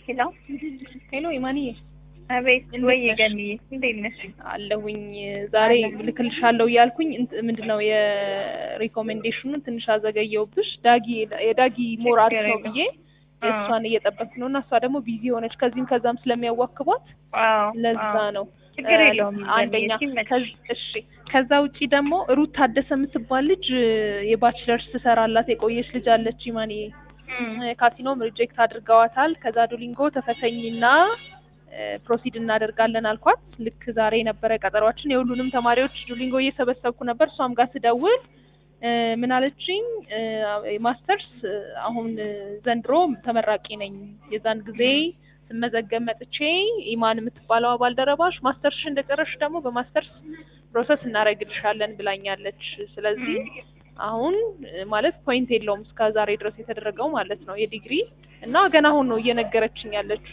ሄሎ ሄሎ ኢማንዬ አቤት እንዴት ወይ ነሽ? ገንዬ እንዴት ነሽ? አለሁኝ ዛሬ ልክልሻለሁ እያልኩኝ እንት- ምንድነው የሪኮሜንዴሽኑን ትንሽ አዘገየውብሽ። ዳጊ የዳጊ ሞር አሪፍ ነው ብዬ እሷን እየጠበቅኩ ነው እና እሷ ደግሞ ቢዚ ሆነች ከዚህም ከዛም ስለሚያዋክቧት አዎ ለዛ አዎ። ነው ችግር እ፣ የለውም አንደኛ ገንዬ፣ ሲመችሽ። ከዝ- እሺ ከዛ ውጪ ደግሞ ሩት ታደሰ የምትባል ልጅ እ፣ የባችለርስ ትሰራላት የቆየች ልጅ አለች ኢማንዬ እም፣ ካሲኖም ሪጀክት አድርገዋታል። ከዛ ዱሊንጎ ተፈተኝና ፕሮሲድ እናደርጋለን አልኳት። ልክ ዛሬ የነበረ ቀጠሯችን የሁሉንም ተማሪዎች ዱሊንጎ እየሰበሰብኩ ነበር። እሷም ጋር ስደውል እ፣ ምን አለችኝ? እ፣ ማስተርስ እ፣ አሁን እ፣ ዘንድሮ ተመራቂ ነኝ። የዛን ጊዜ ስመዘገብ መጥቼ ኢማን የምትባለው ባልደረባሽ ማስተርስሽ እንደጨረስሽ ደግሞ በማስተርስ ፕሮሰስ እናደርግልሻለን ብላኛለች። ስለዚህ አሁን እ፣ ማለት ፖይንት የለውም እስከ ዛሬ ድረስ የተደረገው ማለት ነው የዲግሪ እና ገና አሁን ነው እየነገረችኝ ያለች።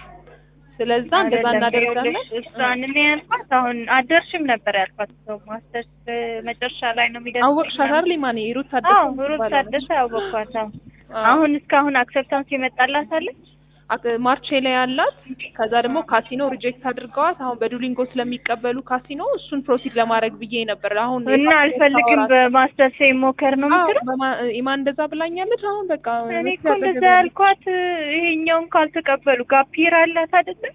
ስለዛ እንደዛ አይደለም፣ እናደርጋለን። ይኸውልሽ፣ እሷን እኔ ያልኳት አሁን አደርሽም ነበር ያልኳት። ሰው ማስተርስ መጨረሻ ላይ ነው የሚደርስ አወቅሻት አይደል ማን ሩት ታደሰ አዎ ሩት የምትባለው ነች። ታደሰ አወቅኳት። አዎ አዎ። አሁን እስካሁን አክሰፕታንስ የመጣላት አለች። አክ- ማርቼ ላይ ያላት ከዛ ደግሞ ካሲኖ ሪጀክት አድርገዋት አሁን በዱሊንጎ ስለሚቀበሉ ካሲኖ እሱን ፕሮሲድ ለማድረግ ብዬ ነበር። አሁን እና አልፈልግም በማስተርስ ሞከር ነው አዎ፣ የምትለው። በማ- ኢማን እንደዛ ብላኛለች። አሁን በቃ እኔ እኮ እንደዛ ያልኳት ይሄኛውን ካልተቀበሉ ጋፒር አላት አይደለ?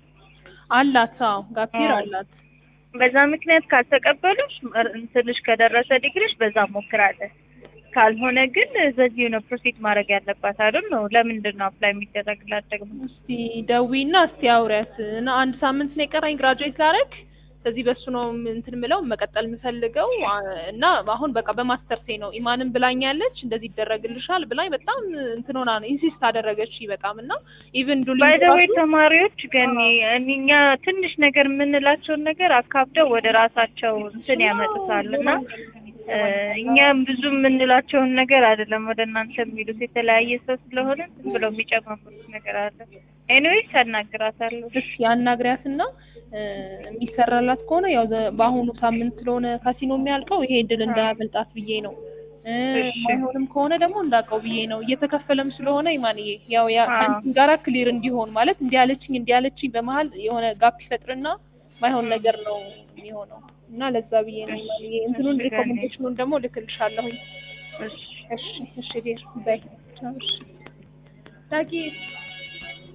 አላት። አዎ ጋፒር አዎ። አላት። በዛ ምክንያት ካልተቀበሉሽ እንትንሽ ከደረሰ ዲግሪሽ በዛ ሞክራለን። ካልሆነ ግን በዚሁ ነው ፕሮሲድ ማድረግ ያለባት አይደል ነው። ለምንድን ነው አፕላይ የሚደረግላት ደግሞ? እስቲ ደዊና እስቲ አውሪያት እና አንድ ሳምንት ነው የቀራኝ ግራጁዌት ላደርግ ስለዚህ በሱ ነው ም- እንትን ምለው መቀጠል የምፈልገው አ- እና አሁን በቃ በማስተርሴ ነው ኢማንም ብላኛለች እንደዚህ ይደረግልሻል ብላኝ በጣም እንትን ሆና ነው ኢንሲስት አደረገች በጣም እና ኢቭን ዱሊ ባይዘዌ ተማሪዎች ግን እኛ ትንሽ ነገር የምንላቸውን ነገር አካብደው ወደ ራሳቸው እንትን ያመጡታል እና እ፣ እኛም ብዙ የምንላቸውን ነገር አይደለም ወደ እናንተ የሚሉት የተለያየ ሰው ስለሆነ ዝም ብለው የሚጨማምሩት ነገር አለ። ኤኒዌይስ አናግራታለሁ። እሺ አናግሪያትና እ፣ የሚሰራላት ከሆነ ያው ዘ- በአሁኑ ሳምንት ስለሆነ ካሲኖ የሚያልቀው ይሄ እድል እንዳያመልጣት ብዬ ነው እ፣ እሺ። ማይሆንም ከሆነ ደግሞ እንዳውቀው ብዬ ነው እየተከፈለም ስለሆነ ኢማንዬ ያው ያ አዎ። ከእንትን ጋራ ክሊር እንዲሆን ማለት እንዲህ አለችኝ እንዲህ አለችኝ በመሀል የሆነ ጋፕ ይፈጥርና ማይሆን ነገር ነው የሚሆነው እና ለዛ ብዬ ነው ኢማንዬ እንትኑን እሺ፣ ሪኮሜንዴሽኑን ደግሞ ልክልሻለሁኝ እሺ እሺ እሺ ዴር ባይ ቻው እሺ ዳጊ